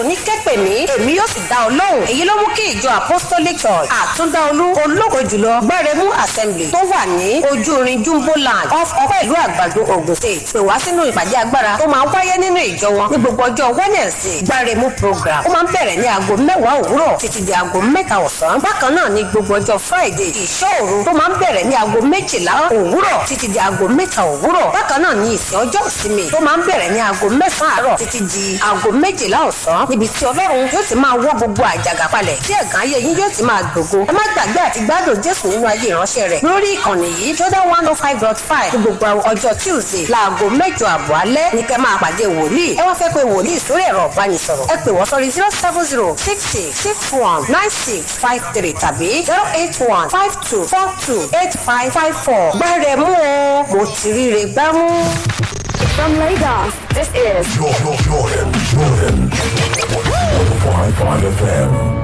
jésù ní kẹ́pẹ̀ mí èmi yóò sì dá ọ lóhùn èyí ló mú kí ìjọ apostolic church àtúndáolú ológo jùlọ gbẹrẹmú assembly tó wà ní ojúrin jumbo land off ọpẹ́ ìlú àgbàdo ogun state pè wá sínú ìpàdé agbára tó máa ń wáyé nínú ìjọ wọn ní gbogbo ọjọ́ wednesday gbẹrẹmú program ó máa ń bẹ̀rẹ̀ ní aago mẹ́wàá òwúrọ̀ títí di aago mẹ́ta ọ̀sán bákan náà ní gbogbo ọjọ́ friday ìṣọ́òru tó máa ń bẹ̀rẹ̀ ní aago méjìlá òwúrọ̀ títí di aago mẹ́ta òwúrọ̀ bákan náà ní ìsìn ọjọ́ ìsinmi tó máa ń bẹ̀rẹ̀ ní aago mẹ́sàn-án àárọ̀ títí di aago méjìlá ọ̀sán níbi tí ọlọ́run yóò ti máa wọ́ gbogbo àjàgà palẹ̀ tí ẹ̀gán ayé yín yóò ti máa gbògo ẹ má gbàgbé àti gbádùn jésù nínú ayé ìránṣẹ́ rẹ̀ lórí ìkànnì yìí jordan one oh five dot five ní gbogbo ọjọ́ tuesday láago mẹ́jọ àbọ̀ alẹ́ ní kẹ́ máa pàdé wòlíì ẹ wá fẹ́ pé wòlíì sórí ẹ̀rọ ìbánisọ̀rọ̀ ẹ pè wọ́n sórí zero seven zero six six six one nine six five three tàbí zero eight one five two four two eight five five four gbẹ́rẹ̀ mú o mo ti ríre gbámú. From Lagos, this is Jordan, Jordan, Jordan. 105.5 FM.